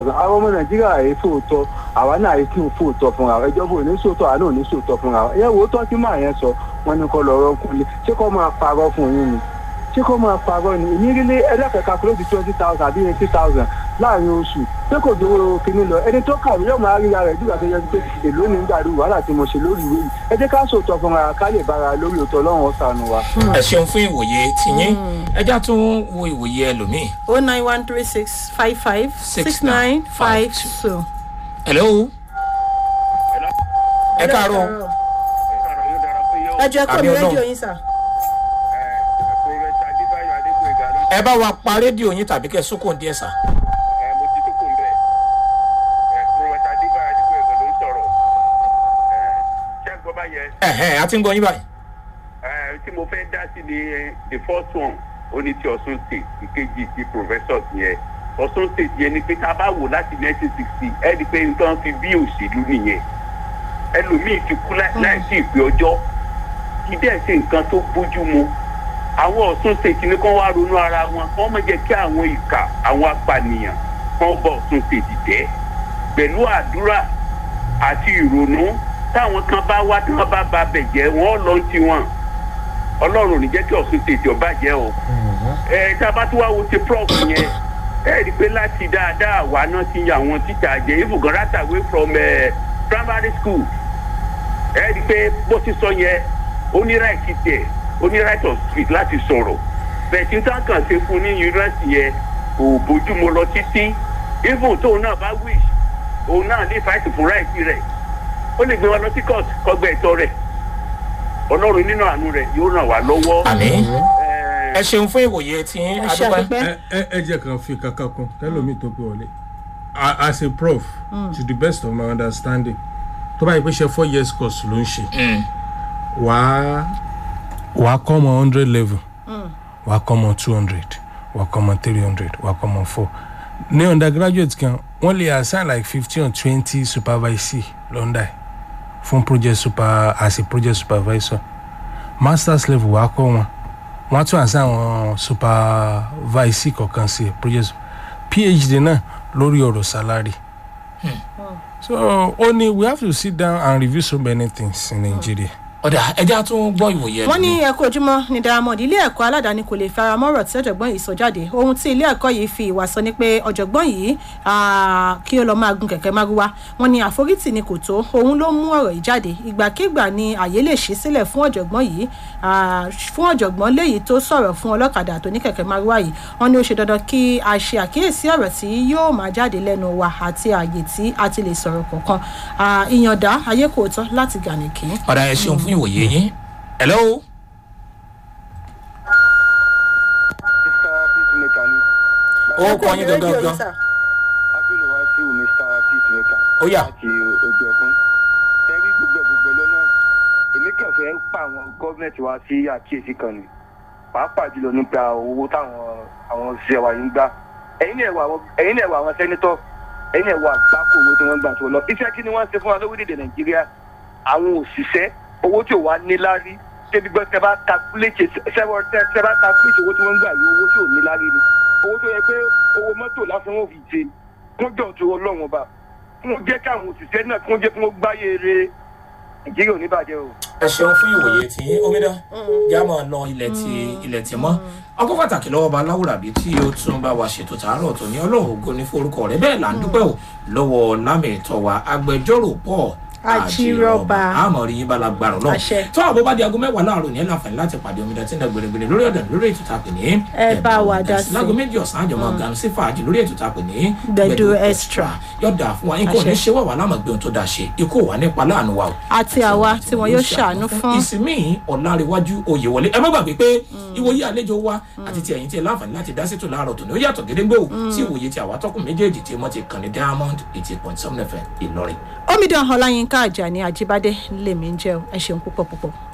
àwọn ọmọ nàìjíríà yìí fòótọ́ àwa náà yìí kí n fòótọ́ fúnra wa ìjọba ò ní sòótọ́ àná ò ní sòótọ́ fúnra wa ìyẹn wo tọ́ tí màá yẹn sọ wọn ni kò lọ́rọ́ kúnlé ṣé kò máa parọ́ fún yín ni ṣé kò máa parọ́ ni ìnírílé ẹlẹ́kẹ̀ẹ́ka kúrò di twenty thousand àbí eighty thousand láàrin oṣù ṣé kò dúró kínní lọ ẹni tó kàwé yóò máa ríra rẹ̀ nígbà tó yẹ pé èló ní gbàdúrà wàhálà tí mo ṣe lórí ìwé yìí ẹ jẹ́ ká sòótọ́ fúnra ká lè bára lórí òótọ́ ọlọ́run ọ̀sán wa. ẹ ṣeun fún ìwòye tìyín ẹjá tún wo ìwòye ẹlòmíì. o nine one three six five five six nine five two. hello. ẹ káàárọ̀ ẹ jẹ́ kó mi Àmì Ọlọ́run. rédíò yín sà. ẹ bá wa pa rédíò yín tàbí kẹ́ sókò díẹ̀ sà. ẹ̀hẹ́n a ti ń gbọ́ yín báyìí. tí mo fẹ́ dá sí ni the first one ó ní ti ọ̀sùn state ìkejì ti professors yẹn ọ̀sùn state yẹn ni pé tá a bá wò láti nineteen sixty ẹ di pé nǹkan fi bí òṣèlú nìyẹn ẹlòmíì ti kú láì láì sí ìpè ọjọ́ kí dẹ́ ṣe nǹkan tó bójú mu àwọn ọ̀sùn state ní kán wá ronú ara wọn kán mọ̀ jẹ́ kí àwọn ìkà àwọn apànìyàn kán bọ̀ ọ̀sùn state jẹ́ pẹ̀lú àdúrà àti ìrònú táwọn kan bá wá tí wọ́n bá ba bẹ̀ jẹ́ wọ́n lọ ti wọn ọlọ́run ò ní jẹ́ kí ọ̀sùn state ọba jẹ́ o ẹ tá a bá tún wá wo ti prof yẹn ẹ rí i pé láti dáadáa wà náà ti yan àwọn tíṣà jẹ even right away from uh, primary school ẹ rí i pé bó ti sọ yẹn ó ní right tiẹ̀ ó ní right of speech láti sọ̀rọ̀ bẹ̀ẹ̀tì tá a kàn ṣe fún ní yunifásitì yẹn kò bójúmu lọ títí even tóun náà bá wish òun náà lè fight fún right rẹ̀ ó lè gbé wọn lọ sí court kọgbẹ́ ẹ̀tọ́ rẹ̀ ọlọ́run nínú àánú rẹ̀ yóò ràn wá lọ́wọ́. àmì Ẹ, ẹ ṣeun fún ìwòye tìyín ẹ ṣe adúpẹ́. àdúpẹ́. ẹ ẹ ẹ jẹ́ kan fi kankan kun tẹ́lómi tó pé wọlé A- as a prof to the best of my understanding tó bá yẹ pé ṣe four years course ló ń ṣe wàá wàá kọ́ ọmọ hundred level wàá kọ́ ọmọ two hundred wàá kọ́ ọmọ three hundred wàá kọ́ ọmọ four ní undergraduate kan wọ́n lè assign like fifteen or twenty supervisee lọ́ndà ẹ̀ fún project super as a project supervisor masters level wàá kọ́ wọn wọ́n á tún assign àwọn supervisee kọ̀ọ̀kan sí ẹ̀ project phd náà lórí ọ̀rọ̀ salary. so ó ní we have to sit down and review so many things in nigeria. ọ̀dà ẹjá tún gbọ́ ìwòye wọ́n ní ẹlòmíì. ẹ̀kọ́ ojúmọ́ ní diamond ilé ẹ̀kọ́ aládàáni kò lè fara mọ́rọ̀ tí ọ̀jọ̀gbọ́n yìí sọ jáde ohun tí ilé ẹ̀kọ́ yìí fi ìwà sọ ni pé ọ̀jọ̀gbọ́n yìí ah, kí ó lọ máa gun kẹ̀kẹ́ márúwá wọ́n ní àforítì ni kò tó òun ló mú ọ̀rọ̀ yìí jáde ìgbàkigbà ni àyè lè ṣí sílẹ̀ fún ọ̀jọ̀gbọ́n yìí ah, fún ọ̀jọ̀gbọ́n léyìí tó sọ̀rọ̀ fún ọlọ́kadà tó ní kẹ̀kẹ́ márúwá yìí wọ́n ní ó ṣe dandan kí a ṣe àkíyèsí ọ̀rọ̀ tí yóò máa jáde lẹ́nu wa àti àyè tí a ti lè sọ̀rọ̀ kọ̀ọ̀kan Ah, ìyànda ayé kò tọ́ láti gànìkì. ọ̀dà ẹ ṣeun fún ìwòye yín. hello. Mr. Peacemaker ni. ó kọ́ yín gangan gan. Abdul Wasiu Mr. Peacemaker. Ó yá. Láti ojú ẹkún. Tẹ́rí gbogbo gbogbo lọ́nà. Èmi kàn fẹ́ pa àwọn gọ́ọ̀mẹ̀ntì wa sí àkíyèsí kan ni. Pàápàá jùlọ nípa owó táwọn àwọn òṣìṣẹ́ wa yìí ń gbà. Ẹ̀yin náà wà àwọn- ẹ̀yin náà wà àwọn sẹ́nitọ́. Ẹ̀yin náà wà àgbákò owó tí wọ́n ń gbà tó lọ. Iṣẹ́ kí ni wọ́n ń ṣe fún wa lórílẹ̀-èdè Nàìjíríà? Àwọn òṣìṣẹ́ owó tí ò wá níláárí. Débi gbọ́ tẹ bá takuléètì sẹ́wọ́n tẹ tẹ bá takuléètì owó tí wọ́n ń gbà yìí owó tí ò níláárí ni owó tó yẹ pé owó mọ́tò lásán wọn fi ṣe kún jọ̀ tó ọlọ́run ọba kún jẹ́ káwọn òṣìṣẹ́ náà kún jẹ́ kí wọ́n gbáyé re nàìjíríà ò ní bàjẹ́ o. ẹ ṣeun fún ìwòye tí omidan já máa lọ ilẹ̀ tí ilẹ̀ tí mọ́ ọkọ̀ pàtàkì lọ́wọ́ bá láwùrà bíi tí ó tún bá wa ṣètò tààrọ̀ tó ní ọlọ́run ògo ní forúkọ rẹ̀ bẹ́ẹ̀ là ń dúpẹ́ o lọ́wọ́ lámìtọ́ wa agbẹjọ́rò pọ̀ Àjírọ̀bà. àmọ̀ rí yín bá lágbára náà Àṣẹ. tó àbọ̀ bá di aago mẹ́wàá láàárọ̀ ní ẹ̀ láǹfààní láti pàdé omidan tí ń dẹ gbèrègbèrè lórí ọ̀dà lórí ètò tá a pè ní Ẹ bá wa dá sí. láago méjì ọ̀sán àjọmọ̀ gan sí fàájì lórí ètò tá a pè ní Gbẹ̀du Extra. yọ̀dà fún wa ikú ò ní Àṣẹ. ṣe wà wà lámàgbé ohun tó dáa ṣe ikú ò wà nípa láàánú wa o àti àwa tí wọn yóò ṣàánú fún. ìsinmi ọ̀làríwájú oyè wọlé ẹ má gbàgbé pé ìwòye àlejò wa àti ti ẹ̀yìn tí ẹ láǹfààní láti dá sétò láàárọ̀ tòní ó yàtọ̀ gédéńgbé o sí ìwòye tí àwa tọkùn méjèèjì tí wọ́n ti kàn ní diamond eighty point seven fm ìlọrin. omidan ọláyínká àjàní àjíbádé lèmi ń jẹ́ o ẹ ṣeun púpọ̀ púpọ̀.